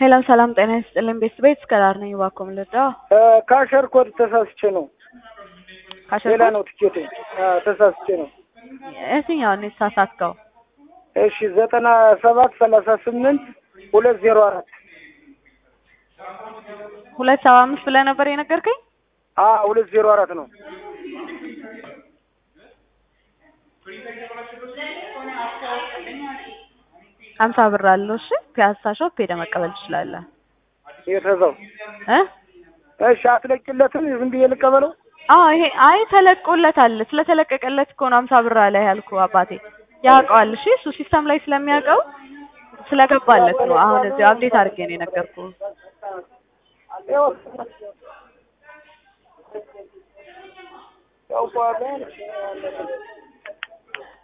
ሄሎ ሰላም ጤና ይስጥልኝ ቤተሰቤት እስከ ዳር ነኝ እባክዎ ምን ልርዳዎ? ካሸር ኮድ ተሳስቼ ነው። ካሸር ሌላ ኮድ? ነው ትኬቴ። አዎ፣ ተሳስቼ ነው። የትኛውን የተሳሳትከው? እሺ ዘጠና ሰባት ሰላሳ ስምንት ሁለት ዜሮ አራት ሁለት ሰባ አምስት ብለህ ነበር የነገርከኝ? አዎ ሁለት ዜሮ አራት ነው። ሀምሳ ብር አለው። እሺ ፒያሳ ሾፕ ሄደህ መቀበል ትችላለህ የተዛው እ እሺ አትለቂለትም? ዝም ብዬ ልቀበለው? አዎ ይሄ አይ ተለቆለታል። ስለተለቀቀለት እኮ ነው ሀምሳ ብር አለ ያልኩህ አባቴ ያውቀዋል። እሺ እሱ ሲስተም ላይ ስለሚያውቀው ስለገባለት ነው። አሁን እዚህ አፕዴት አድርጌ ነው የነገርኩህ። ያው